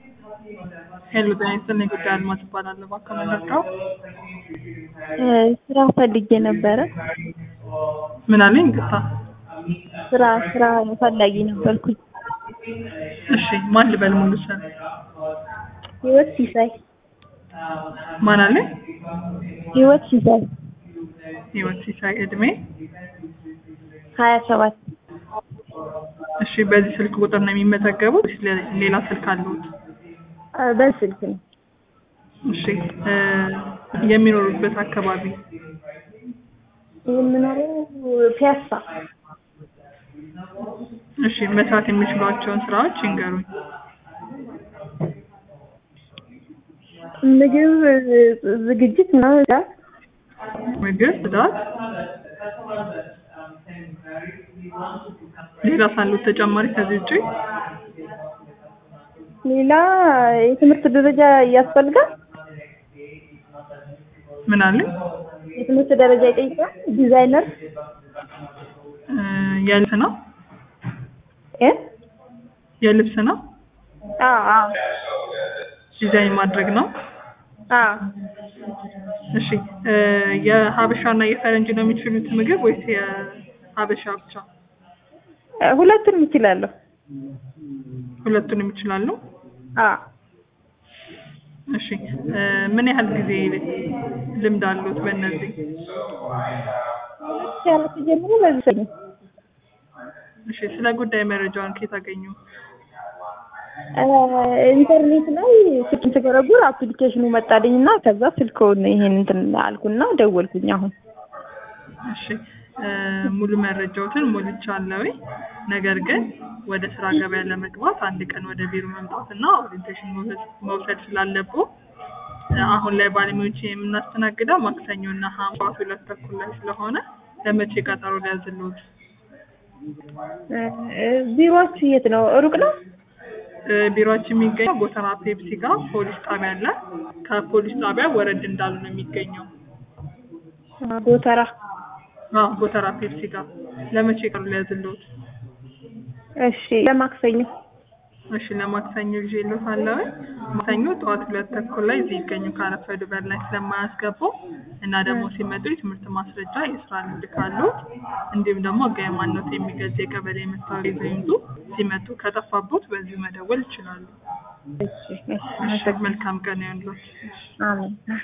ሄሎ ጤና ይስጥልኝ ጉዳይ አልማዝ እባላለሁ። እባክዎ ምን ልርዳዎ? ስራ ፈልጌ ነበረ። ምን አለኝ? ይቅርታ። ስራ ስራ ፈላጊ ነበርኩኝ። እሺ ማን ልበል ሙሉ ስም? ህይወት ሲሳይ ማን አለኝ? ህይወት ሲሳይ ህይወት ሲሳይ እድሜ? ሀያ ሰባት እሺ በዚህ ስልክ ቁጥር ነው የሚመዘገቡት ወይስ ሌ- ሌላ ስልክ አለዎት? በስልክ ነው። እሺ እ የሚኖሩበት አካባቢ? የምኖረው ፒያሳ እሺ መስራት የሚችሏቸውን ስራዎች ይንገሩኝ። ምግብ ዝግጅት ምናምን ጋር ምግብ፣ ጽዳት፣ ሌላ ሳሉት ተጨማሪ ከዚህ ውጪ? ሌላ የትምህርት ደረጃ ያስፈልጋል። ምን አለኝ? የትምህርት ደረጃ ይጠይቃል። ዲዛይነር እ የልብስ ነው? እ የልብስ ነው? አዎ አዎ ዲዛይን ማድረግ ነው? አዎ እሺ እ የሀበሻና የፈረንጅ ነው የሚችሉት ምግብ ወይስ የሀበሻ ብቻ? ሁለቱንም እችላለሁ። ሁለቱንም ይችላሉ? አዎ እሺ እ ምን ያህል ጊዜ ልምድ አሉት በእነዚህ? ሁለት ሺህ አራት ጀምሮ በዚህ ነው። እሺ ስለ ጉዳይ መረጃውን ከየት አገኙ? ኢንተርኔት ላይ ስልክ ስገረጉር አፕሊኬሽኑ መጣልኝ እና ከዛ ስልክውን ይሄን እንትን አልኩና ደወልኩኝ። አሁን እሺ እ ሙሉ መረጃዎትን ሞልቻለሁ። ነገር ግን ወደ ስራ ገበያ ለመግባት አንድ ቀን ወደ ቢሮ መምጣትና ኦሪንቴሽን መውሰድ መውሰድ ስላለብዎ እ አሁን ላይ ባለሙያዎች የምናስተናግደው ማክሰኞና ሐሙስ ሁለት ተኩል ላይ ስለሆነ ለመቼ ቀጠሮ ሊያዝልዎት? ቢሮአችሁ የት ነው? ሩቅ ነው? እ ቢሮአችን የሚገኘው ጎተራ ፔፕሲ ጋር ፖሊስ ጣቢያ አለ። ከፖሊስ ጣቢያ ወረድ እንዳሉ ነው የሚገኘው። ጎተራ። አዎ ጎተራ ፔፕሲ ጋር። ለመቼ ቀኑ ሊያዝልዎት? እሺ ለማክሰኞ። እሺ ለማክሰኞ ይዤልዎታለሁ። ማክሰኞ ጠዋት ሁለት ተኩል ላይ እዚህ ይገኙ ካረፈዱ በር ላይ ስለማያስገቡ እና ደግሞ ሲመጡ የትምህርት ማስረጃ፣ የስራ ልምድ ካሉት እንዲሁም ደግሞ ህጋዊ ማንነት የሚገልጽ የቀበሌ መታወቂያ ይዘው ይምጡ። ሲመጡ ከጠፋቦት በዚሁ መደወል ይችላሉ። እሺ እሺ እሺ መልካም ቀን ይሁንልዎት። አሜን።